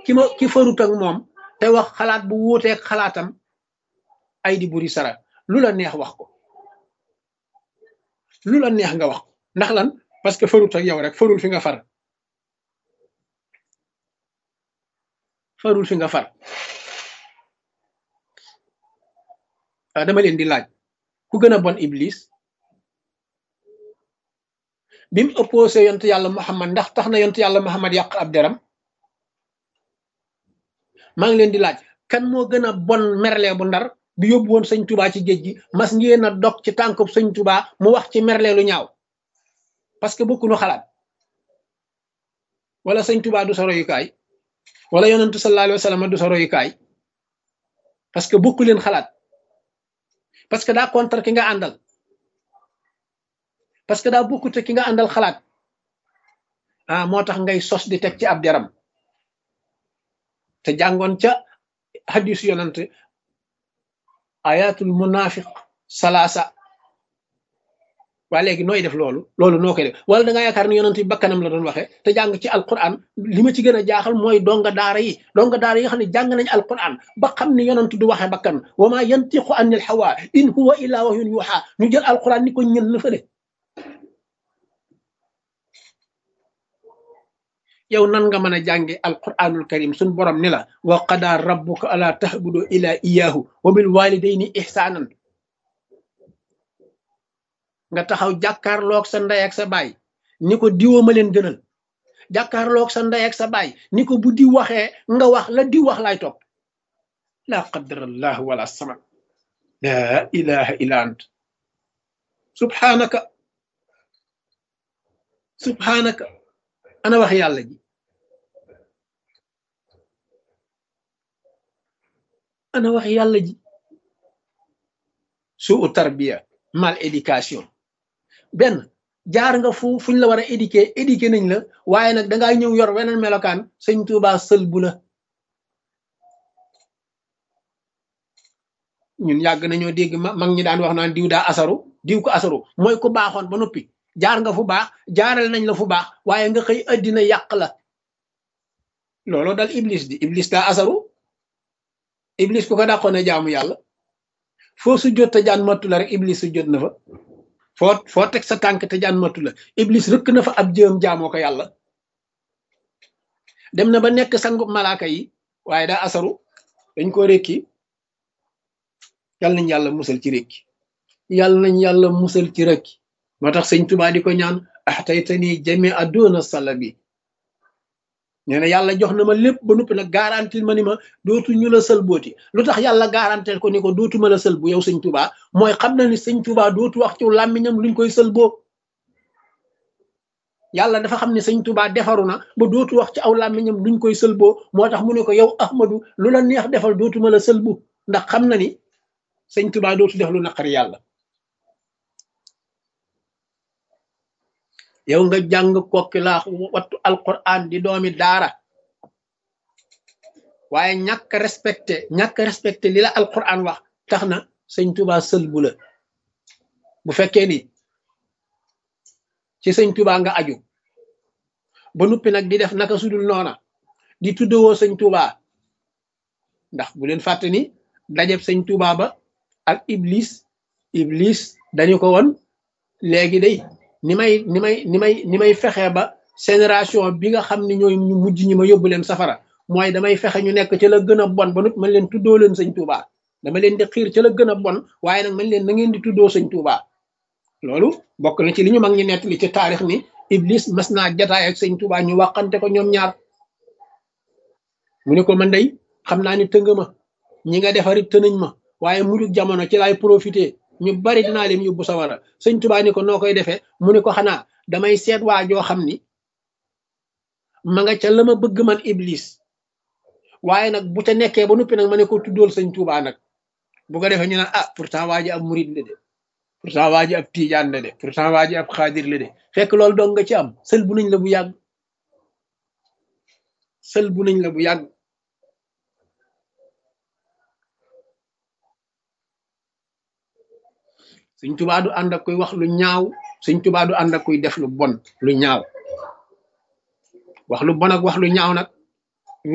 ki ma ki farut ak moom te wax xalaat bu wuuteeg xalaatam ay di buri sara lu la neex wax ko lu la neex nga wax ko ndax lan parce que farut ak yow rek farul fi nga far farul fi nga far dama leen di laaj ku gën a bon iblis bi mu opposé yont yàlla muhammad ndax tax na yont yàlla muhammad yàq ab deram maa ngi leen di laaj kan moo gën a bon merle bu ndar bi yóbbu woon sëñ tubaa ci géej gi mas ngeen a dog ci tànkub sëñ tubaa mu wax ci merle lu ñaaw parce que bokkunu xalaat wala sëñ tubaa du sa royukaay wala yonentu sallallahu alayhi wa sallam du sa royukaay parce que bokku leen xalaat parce que daa contre ki nga àndal parce que daa bokkute ki nga àndal xalaat ah moo tax ngay sos di teg ci ab deram te jàngoon ca hadis yonante ayatul munafiq salaasa waa léegi nooy def loolu loolu noo koy def wala da nga yaakaar ni yonante bi bakkanam la doon waxee te jàng ci alquran li ma ci gën a jaaxal mooy donga daara yi donga daara yi nga xam ne jàng nañ alquran ba xam ni yonante du waxee bakkan wa ma yantiqu anil hawa in huwa illa wahyun yuha ñu jël alquran ni ko ñën la fële yow nan nga mën a jànge alquranul karim suñ borom ni la wa qada rabbuka ala tahbudu ila iyahu wa bil walidayni ihsanan nga taxaw jàkkaarloog sa ndey ak sa baay ni ko diwoo ma leen gënal jàkkaarloog sa ndey ak sa baay ni ko bu di waxee nga wax la di wax laay topp la qadarallah wala samad la ilaha illa ant subhanaka subhanaka ana wax yàlla ji ana wax yàlla ji suu tarbiya mal éducation benn jaar nga fu fuñ la war a éduquer éduquer nañ la waaye nag dangaa ñëw yor weneen melokaan sëñ Tuubaa sël bu la ñun yàgg nañoo dégg mag ñi daan wax naan diw daa asaru diw ko asaru mooy ku baaxoon ba noppi jaar nga fu baax jaaral nañ la fu baax waaye nga xëy addina yàq la looloo dal iblis di iblis daa asaru iblis ku ko dàqoon a jaamu yàlla foo su jot te jaan mattu la rek iblis su jot na fa foo foo teg sa tànk te jaan mattu la iblis rëkk na fa ab jëm jaamoo ko yàlla dem na ba nekk sangu malaaka yi waaye daa asaru dañ ko rékki yàlla nañ yàlla musal ci rékki yàlla nañ yàlla musal ci rékki moo tax sëñ Tuubaa di ko ñaan axtaytani jami adduna sala bi nee na yàlla jox na ma lépp ba noppi nag garantil ma ni ma dootu ñu la sël booti lu tax yàlla garantil ko ni ko dootuma la sël bu yow sëñ Tuubaa mooy xam na ni sëñ Tuubaa dootu wax ci làmmiñam luñ koy sël boo yàlla dafa xam ne sëñ Tuubaa defaru na ba dootu wax ci aw làmmiñam luñ koy sël boo moo tax mu ne ko yow Ahmadu lu la neex defal dootuma la sël bu ndax xam na ni sëñ Tuubaa dootu def lu naqari yàlla yow nga jàng kokki laa wattu alquran di doomi daara waaye ñàkk respecté ñàkk respecté li la alquran wax tax na sëñ Tuubaa sël bu la bu fekkee ni ci sëñ Tuubaa nga aju ba nuppi nag di def naka sudul noona di tuddewoo sëñ Tuubaa ndax bu leen fàtte ni dajeb sëñ Tuubaa ba ak iblis iblis dañu ko woon léegi day ni may ni may ni may ni may fexe ba génération bi nga xam ne ñooy ñu mujj ñi ma yóbbu leen safara mooy damay fexe ñu nekk ca la gën a bon ba nut man leen tuddoo leen sëñ Tuubaa dama leen di xiir ca la gën a bon waaye nag man leen na ngeen di tuddoo sëñ Tuubaa loolu bokk na ci li ñu mag ñi nett li ci taarix ni iblis mas naa jataay ak sëñ Tuubaa ñu waxante ko ñoom ñaar mu ne ko man day xam naa ni tënga ma ñi nga defarit tënañ ma waaye mujug jamono ci laay profité ñu bari dinaa leen yóbbu sawara sëñ Tuubaa ni ko noo koy defee mu ne ko xanaa damay seet waa joo xam ni ma nga ca la ma bëgg man iblis waaye nag bu ca nekkee ba noppi nag ma ne ko tuddool sëñ Tuubaa nag bu ko defee ñu naan ah pourtant waa ji ab murid la de pourtant waa ji ab tiijaan la de pourtant waa ji ab xaadir la de fekk loolu dong nga ci am sël bu nañ la bu yàgg sël bu nañ la bu yàgg sëñ tubaa du ànd ak kuy wax lu ñaaw sëñ tubaa du ànd ak kuy def lu bon lu ñaaw wax lu bon ak wax lu ñaaw nag